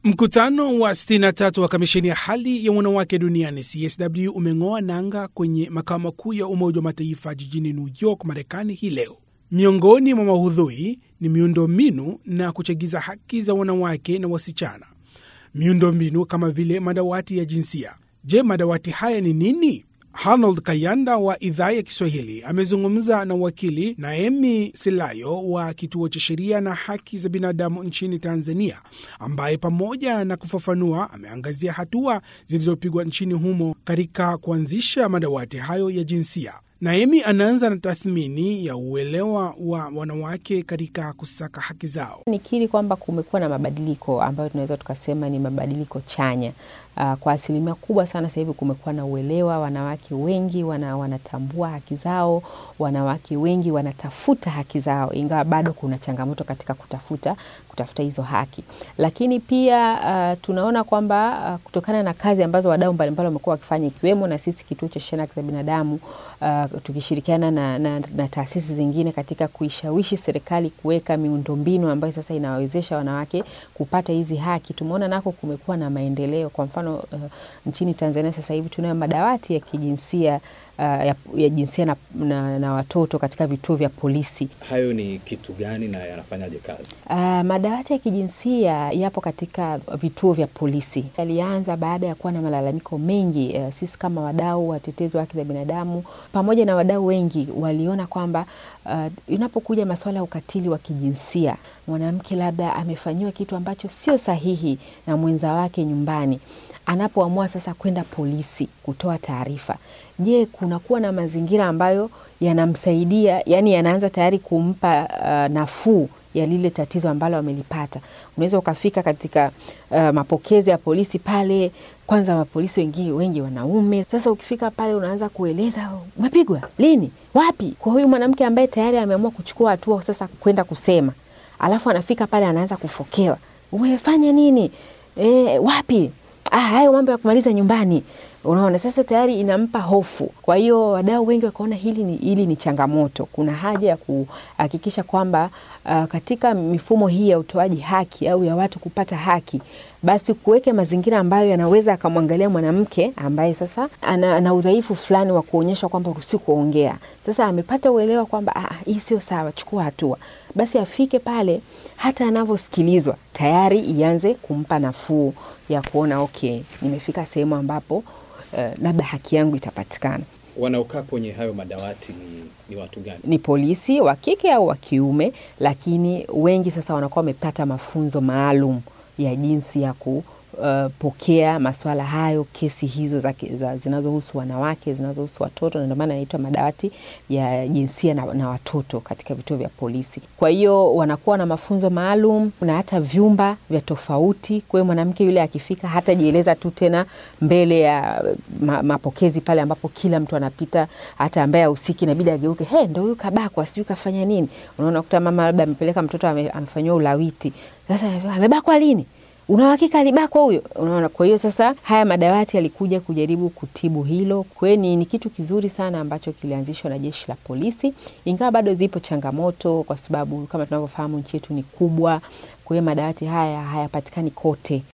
Mkutano wa 63 wa kamisheni ya hali ya wanawake duniani CSW umeng'oa nanga kwenye makao makuu ya Umoja wa Mataifa jijini New York, Marekani hii leo. Miongoni mwa mahudhui ni miundombinu na kuchagiza haki za wanawake na wasichana. Miundombinu kama vile madawati ya jinsia. Je, madawati haya ni nini? Arnold Kayanda wa idhaa ya Kiswahili amezungumza na wakili Naemi Silayo wa kituo cha sheria na haki za binadamu nchini Tanzania, ambaye pamoja na kufafanua ameangazia hatua zilizopigwa nchini humo katika kuanzisha madawati hayo ya jinsia. Naemi anaanza na tathmini ya uelewa wa wanawake katika kusaka haki zao. Nikiri kwamba kumekuwa na mabadiliko ambayo tunaweza tukasema ni mabadiliko chanya. Uh, kwa asilimia kubwa sana sasa hivi kumekuwa na uelewa, wanawake wengi wana, wanatambua haki zao, wanawake wengi wanatafuta haki zao, ingawa bado kuna changamoto katika kutafuta kutafuta hizo haki, lakini pia uh, tunaona kwamba uh, kutokana na kazi ambazo wadau mbalimbali wamekuwa wakifanya ikiwemo na sisi kituo cha sheria na haki za binadamu uh, tukishirikiana na, na, na taasisi zingine katika kuishawishi serikali kuweka miundombinu ambayo sasa inawawezesha wanawake kupata hizi haki, tumeona nako kumekuwa na maendeleo. Kwa mfano uh, nchini Tanzania sasa hivi tunayo madawati ya kijinsia Uh, ya, ya jinsia na, na, na watoto katika vituo vya polisi. Hayo ni kitu gani na yanafanyaje kazi? Uh, madawati ya kijinsia yapo katika vituo vya polisi. Yalianza baada ya kuwa na malalamiko mengi. Uh, sisi kama wadau watetezi wa haki za binadamu pamoja na wadau wengi waliona kwamba uh, inapokuja masuala ya ukatili wa kijinsia, mwanamke labda amefanyiwa kitu ambacho sio sahihi na mwenza wake nyumbani anapoamua sasa kwenda polisi kutoa taarifa, je, kunakuwa na mazingira ambayo yanamsaidia, yani yanaanza tayari kumpa uh, nafuu ya lile tatizo ambalo amelipata. Unaweza ukafika katika uh, mapokezi ya polisi pale, kwanza mapolisi wengi wengi wanaume. Sasa ukifika pale unaanza kueleza umepigwa lini, wapi, kwa huyu mwanamke ambaye tayari ameamua kuchukua hatua sasa kwenda kusema, alafu anafika pale anaanza kufokewa, umefanya nini? E, wapi Ah, hayo mambo ya kumaliza nyumbani. Unaona, sasa tayari inampa hofu. Kwa hiyo wadau wengi wakaona hili ni, hili ni changamoto. Kuna haja ya kuhakikisha kwamba uh, katika mifumo hii ya utoaji haki au ya watu kupata haki, basi kuweke mazingira ambayo yanaweza akamwangalia mwanamke ambaye sasa ana, ana udhaifu fulani wa kuonyesha kwamba ruhusi kuongea. Sasa amepata uelewa kwamba ah, hii sio sawa, chukua hatua. Basi afike pale, hata anavyosikilizwa tayari ianze kumpa nafuu ya kuona okay, nimefika sehemu ambapo uh, labda haki yangu itapatikana. Wanaokaa kwenye hayo madawati ni, ni watu gani? Ni polisi wa kike au wa kiume, lakini wengi sasa wanakuwa wamepata mafunzo maalum ya jinsi ya ku Uh, pokea masuala hayo, kesi hizo za, za, zinazohusu wanawake zinazohusu watoto, na ndio maana inaitwa madawati ya jinsia na, na watoto katika vituo vya polisi. Kwa hiyo wanakuwa na mafunzo maalum na hata vyumba vya tofauti. Kwa hiyo mwanamke yule akifika hatajieleza tu tena mbele ya ma, mapokezi pale ambapo kila mtu anapita, hata ambaye ahusiki inabidi ageuke, he, ndo huyu kabakwa, sijui kafanya nini. Unaona, kuta mama labda amepeleka mtoto amefanyiwa ulawiti, sasa amebakwa lini? una uhakika alibakwa huyo? Unaona, kwa hiyo sasa haya madawati yalikuja kujaribu kutibu hilo. Kwa hiyo ni, ni kitu kizuri sana ambacho kilianzishwa na jeshi la polisi, ingawa bado zipo changamoto, kwa sababu kama tunavyofahamu nchi yetu ni kubwa. Kwa hiyo madawati haya hayapatikani kote.